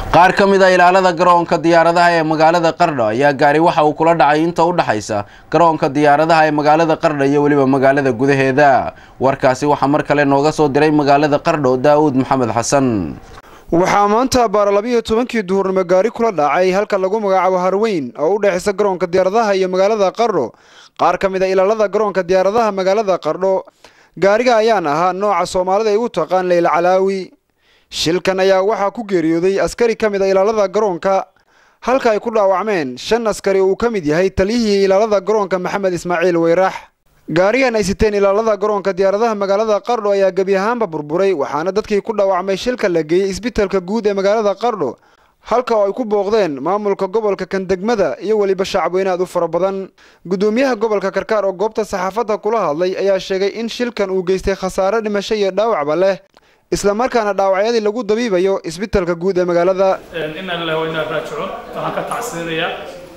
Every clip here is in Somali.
qaar ka mid a ilaalada garoonka diyaaradaha ee magaalada qardho ayaa gaari waxa uu kula dhacay inta u dhexaysa garoonka diyaaradaha ee magaalada qardho iyo weliba magaalada gudaheeda warkaasi waxaa mar kale nooga soo diray magaalada qardho daa'uud maxamed xasan waxaa maanta baara labiiyo tobankii duhurnimo gaari kula dhacay halka lagu magacaabo harweyn oo u dhexaysa garoonka diyaaradaha iyo magaalada qardho qaar ka mid a ilaalada garoonka diyaaradaha magaalada qardho gaariga ayaan ahaa nooca soomaalida ay u taqaan leyla calaawi shilkan ayaa waxaa ku geeriyooday askari ka mid a ilaalada garoonka halka ay ku dhaawacmeen shan askari oo uu ka mid yahay taliyihii ilaalada garoonka maxamed ismaaciil weyrax gaarigan ay siteen ilaalada garoonka diyaaradaha magaalada qardho ayaa gebi ahaanba burburay waxaana dadkii ku dhaawacmay shilka la geeyey isbitalka guud ee magaalada qardho halka oo ay ku booqdeen maamulka gobolka kandegmada iyo weliba shacabweyne aad u fara badan guddoomiyaha gobolka karkaar oo goobta saxaafadda kula hadlay ayaa sheegay in shilkan uu geystay khasaare dhimasho iyo dhaawacba leh isla markaana dhaawacyadii lagu dabiibayo isbitalka guud ee magaalada inna lillahi wa inna raajicuun waxaan ka tacsinayaa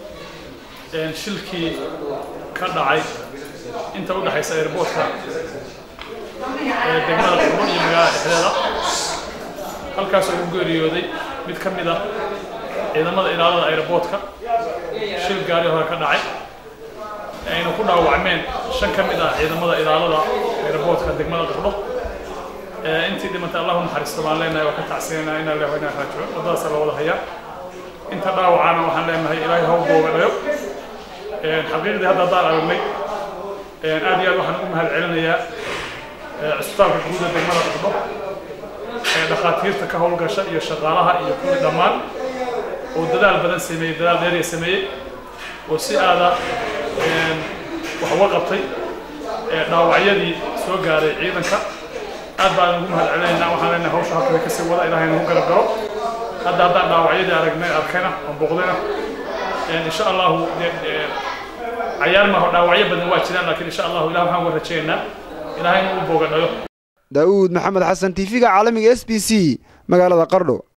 shilkii ka dhacay inta u dhexaysa airboortka ee degmada qurbo iyo magaalada dhexdeeda halkaasoo ugu geeriyooday mid ka mid ah ciidamada ilaalada airboortka shil gaari hore ka dhacay ayna ku dhaawacmeen shan ka mid ah ciidamada ilaalada airboortka degmada qurbo intii dhimantay allahu naxariisto baan leenahay waa ka tacsiyanaa inaa leeyahay inaa raajico waddadaasa la wada hayaa inta dhaawacana waxaan leenahay ilaahay haw boogadhayo xaqiiqdii hadda haddaan aragnay aad iyo aad waxaan ugu mahad celinayaa cisbitaalka guuda degmada qurbo ee dhakhaatiirta ka howlgasha iyo shaqaalaha iyo kuwii dhammaan oo dadaal badan sameeyey dadaal dheeriya sameeyey oo si aada wax uga qabtay dhaawacyadii soo gaaray ciidanka aad baan ugu mahad celinaynaa waxaan leenahay hawsha halkada kasii wada ilaahay nagu garab galo hadda haddaan dhaawacyadii aragnay arkayna oo booqdayna insha allahu cayaar maaho dhaawacyo badan waa jiraan laakiin insha allahu ilah waxaan uga rajaynaynaa ilaahay inuu boogadhayo daa'uud maxamed xasan tiifiga caalamiga s b c magaalada qardho